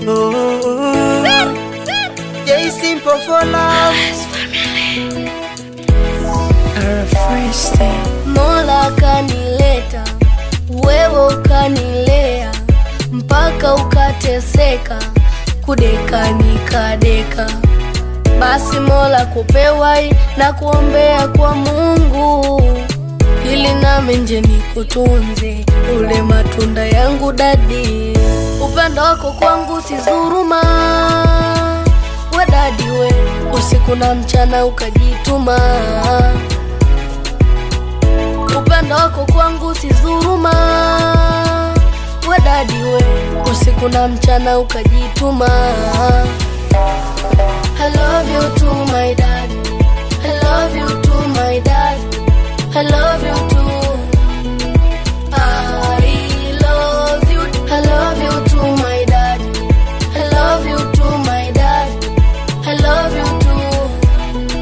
Oh, J simple for love. Mola kanileta, wewe ukanilea, mpaka ukateseka, kudeka nikadeka. Basi Mola kupewai na kuombea kwa Mungu, ili nami nje nikutunze, ule matunda yangu dadi. Upendo wako kwangu si dhuruma, we dadi we, usiku na mchana ukajituma upendo wako kwangu si dhuruma, we dadi we, usiku na mchana ukajituma. I love you too my dad, I love you too my dad, I love you too. I love you, I love you too my dad, I love you too my dad, I love you too.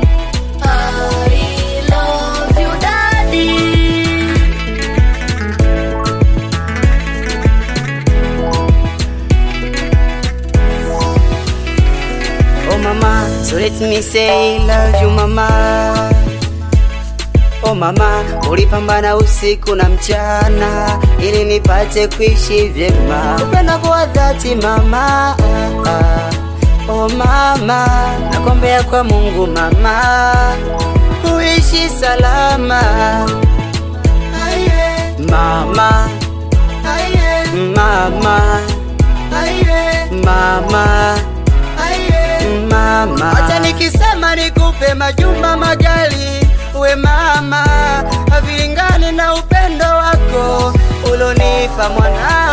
I love you daddy. Oh mama, so let me say love you mama. Oh mama, ulipambana usiku na mchana ili nipate kuishi vyema. Upendo kwa dhati mama. Oh mama, nakombea kwa Mungu mama, uishi salama. Mama, mama, mama mama. Hata nikisema nikupe majumba magali, we mama, havilingani na upendo wako ulonipa mwana